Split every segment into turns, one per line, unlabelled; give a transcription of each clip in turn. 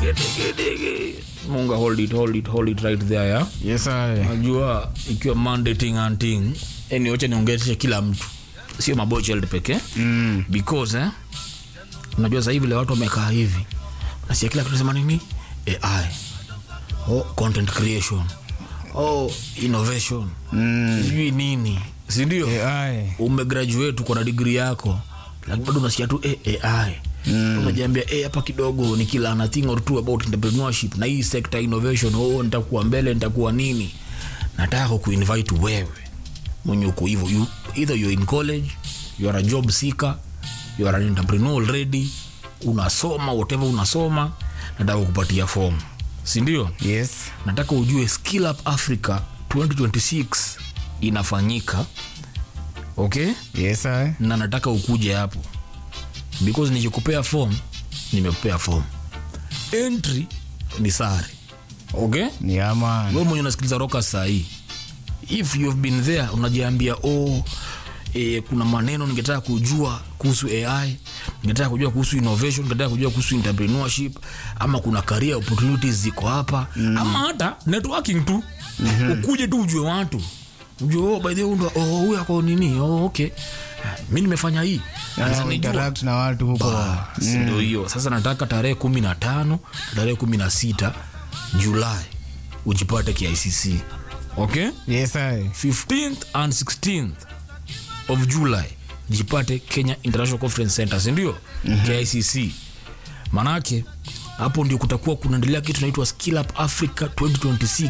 Gedegedege. munga hold it hold it hold it right there ya
Yes, I.
najua ikiwa mandating and thing yani wacha niongeleshe kila mtu sio mabocheld pekee
Mm.
because eh, unajua sasa hivi vile watu wamekaa hivi nasikia kila kitu sema nini ai oh, content creation oh, innovation
Mm.
sijui nini sindio
AI.
umegraduate uko na digri yako lakini bado unasikia tu eh, ai mm. unajiambia eh, hapa kidogo ni kila na thing or two about entrepreneurship na hii sector innovation oh, nitakuwa mbele nitakuwa nini nataka kuinvite wewe mwenye uko hivyo you, either you're in college you are a job seeker you are an entrepreneur already unasoma whatever unasoma nataka kupatia form sindio
Yes.
nataka ujue skill up africa 2026 inafanyika okay
Yes, I.
na nataka ukuje hapo because nikikupea form nimekupea form entry ni sare okay
Ni ama.
we mwenye unasikiliza roka sahii if you have been there unajiambia oh, e, kuna maneno ningetaka kujua kuhusu ai ningetaka kujua kuhusu innovation ningetaka kujua kuhusu entrepreneurship ama kuna career opportunities ziko hapa mm. ama hata networking tu mm-hmm. ukuje tu ujue watu ujue oh, by the way ndo oh, huyu ako nini oh, okay mi nimefanya hii Sasa
Uh,
nijua-
interact na watu huko.
Bas, ndo hiyo sasa nataka tarehe kumi na tano tarehe kumi na sita julai ujipate kicc okay
Yes, I.
15th and 16th of july jipate kenya international conference center sindio mm-hmm. kicc manake hapo ndio kutakuwa kunaendelea kitu naitwa skill up africa 2026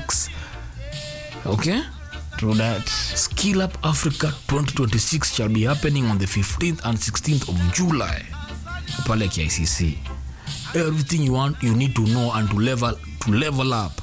okay
True that.
Skill Up Africa 2026 shall be happening on the 15th and 16th of July pale KICC. Everything you want you need to know and to level to level up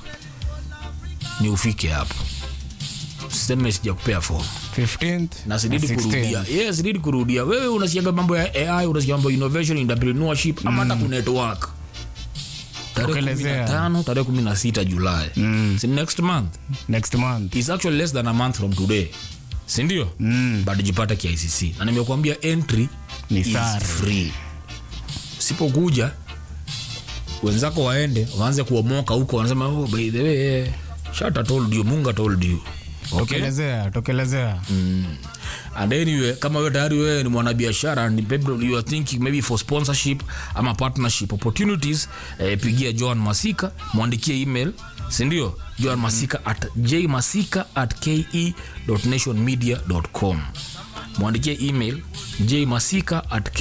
ni ufike hapo. Siseme sijakupea form
15th
na sididi
and 16th.
kurudia. Yes, sididi kurudia. Wewe unasikiaga mambo ya AI, unasikia mambo ya innovation, entrepreneurship ama hata ku network. Tarehe
Tokelezea.
15, tarehe 16 Julai. Mm. Si next month
Next month.
is actually less than a month from today sindio mm. but jipata kiicc na nimekuambia entry
Ni
is
sare.
free sipokuja wenzako waende waanze kuomoka huko wanasema oh, by the way eh, shata told you munga told you okay?
Tokelezea, tokelezea.
and anyway kama wewe tayari wewe ni mwanabiashara and maybe you are thinking maybe for sponsorship ama partnership opportunities eh, pigia Joan Masika mwandikie email sindio Joan Masika at jmasika at ke.nationmedia.com mwandikie email jmasika at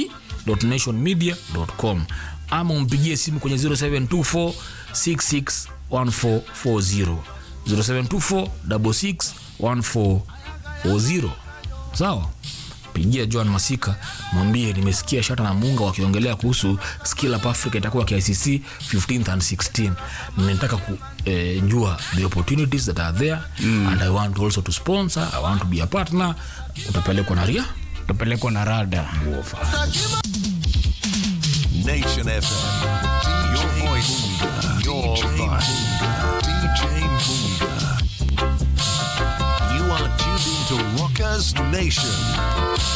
ke.nationmedia.com ama umpigie simu kwenye 0724 661440 0724 661440 40 sawa pigia john masika mwambie nimesikia shata na munga wakiongelea kuhusu skill up africa itakuwa kicc 15th and 16 ninataka kujua the opportunities that are there mm. and i want also to sponsor i want to be a partner utapelekwa na ria
Tupelekwa na rada.
Nation FM. Your voice, your vibe. DJ Munga. You are tuned into Rockers Nation.